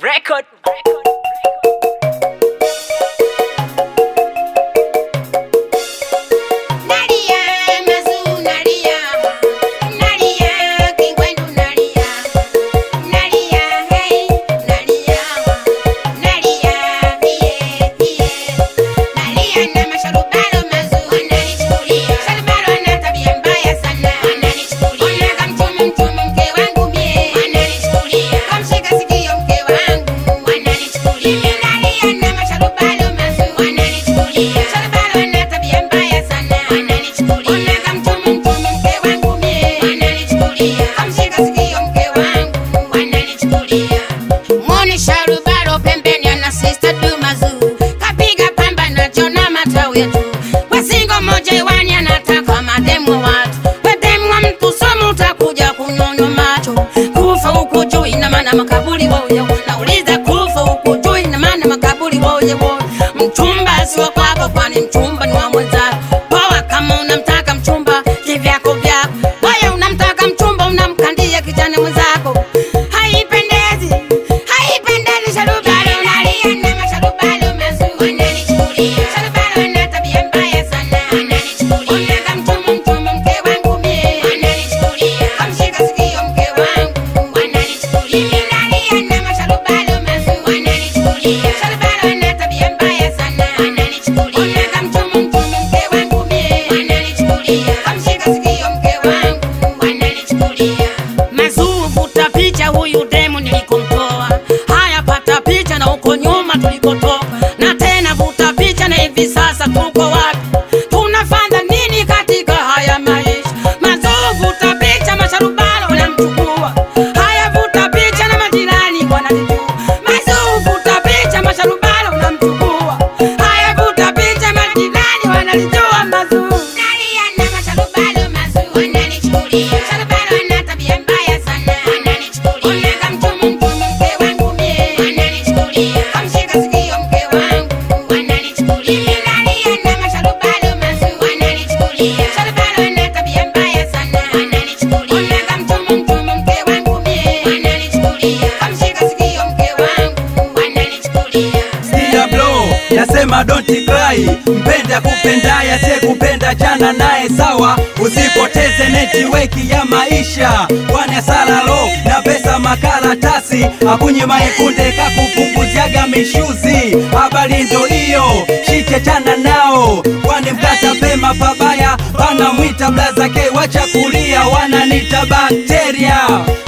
Record. Nalia, Mazu, Nalia, Nalia, Kingwendu, Nalia, Nalia, hey, Nalia, Nalia, iye, iye, Nalia na masharubalo Mazu, wananichukulia Sharubalo ana tabia mbaya sana, wananichukulia Kamchumu mchumu mke wangu mie, wananichukulia Kamshika sikio mke wangu, wananichukulia Nalia na masharubalo Mazu, wananichukulia Sharubalo ana tabia mbaya sana, wananichukulia Kamchumu mchumu mke wangu mie, wananichukulia Kamshika sikio mke wangu, wananichukulia Mwone sharubalo pembeni ana sister Dumazu kapiga pamba na chona matawi tu wasingo moja iwani anataka mademu wa watu wedemu wa mtu somo utakuja kunyonywa macho kufa huku juu ina maana makaburi woye nauliza kufa huku juu ina maana makaburi woye woye mchumba sio kwako kwani mchumba ni wa mwenzako poa kama unamtaka mchumba kivyako vyako waya unamtaka mchumba unamkandia kijana mwenzako haipendezi haipendezi sharubalo unalia na masharubalo mazuri wananichukulia sharubalo ana tabia mbaya sana wananichukulia kamchumu mchumu mke wangu mie wananichukulia kamshika sikio mke wangu wananichukulia nalia na masharubalo mazuri wananichukulia sharubalo ana tabia mbaya sana wananichukulia kamchumu mchumu mke wangu mie wananichukulia kamshika sikio mke wangu wananichukulia mazuu vuta picha huyu demu nilikomtoa haya pata picha na huko nyuma tulikotoka na tena vuta picha na hivi sasa tuko wapi tunafanya nini katika haya maisha mazuu vuta picha masharubalo wanamchukua haya vuta picha na majirani wananijua mazuu vuta picha masharubalo wanamchukua haya vuta picha majirani wanalijua mazuu nalia na masharubalo mazuu wananichukulia sharubalo ana tabia mbaya sana wananichukulia kamchumu mchumu mke wangu mie wananichukulia kamshika sikio mke wangu wananichukulia nalia na masharubalo mazuu wananichukulia sharubalo ana tabia mbaya sana wananichukulia kamchumu mchumu mke wangu mie wananichukulia kamshika sikio mke wangu wananichukulia Sikia bro, nasema don't cry. Mpenda kupendaye asiyekupenda chana naye sawa, usipoteze netiweki ya maisha, kwani hasara lo na pesa makaratasi akunye maekunde kakupunguziaga mishuzi. Habari ndo hiyo, shike chana nao, kwani mkata pema pabaya, wanamwita blaza ke wacha kulia, wananita bakteria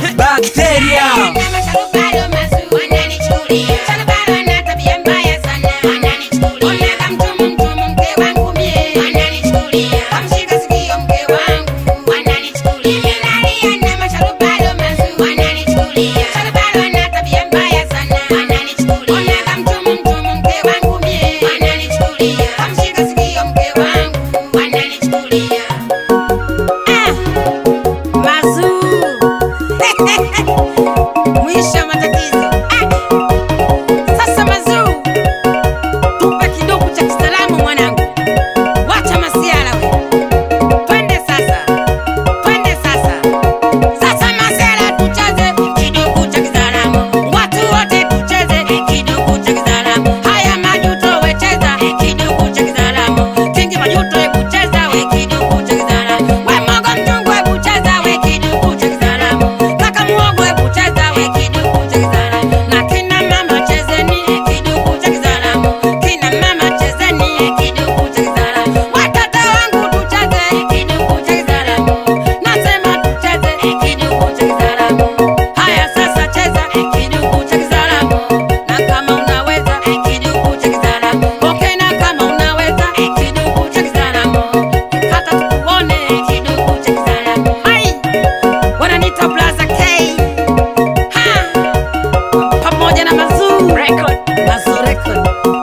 bakteria na masharubalo mazuri wananichukulia sharubalo ana tabia mbaya sana wananichukulia kamchumu mchumu mke wangu mie wananichukulia kamshika sikio mke wangu wananichukulia nalia na masharubalo mazuri wananichukulia sharubalo ana tabia mbaya sana wananichukulia kamchumu mchumu mke wangu mie wananichukulia kamshika sikio mke wangu wananichukulia ah mazuu mwisho wa matatizo Ah! sasa mazuu tupe kidogo cha kisalamu mwanangu wacha masiala we twende sasa twende sasa sasa masiala tucheze kidogo cha kisalamu watu wote tucheze kidogo cha kisalamu haya majuto wecheza kidogo cha kisalamu kingi majuto hebu cheza we kidogo cha kisalamu we mogo mchungu hebu cheza we kidogo cha kisalamu kaka muogo hebu cheza we kidogo cha kisalamu na kina mama chezeni kidogo cha kisalamu kina mama chezeni kidogo cha kisalamu watoto wangu tucheze kidogo cha kisalamu nasema tucheze kidogo cha kisalamu haya sasa cheza kidogo cha kisalamu na kama unaweza kidogo cha kisalamu okay na kama unaweza kidogo cha kisalamu kata tukuone kidogo cha kisalamu hai wananiita blaza k ha pamoja na mazuu Record. mazuu record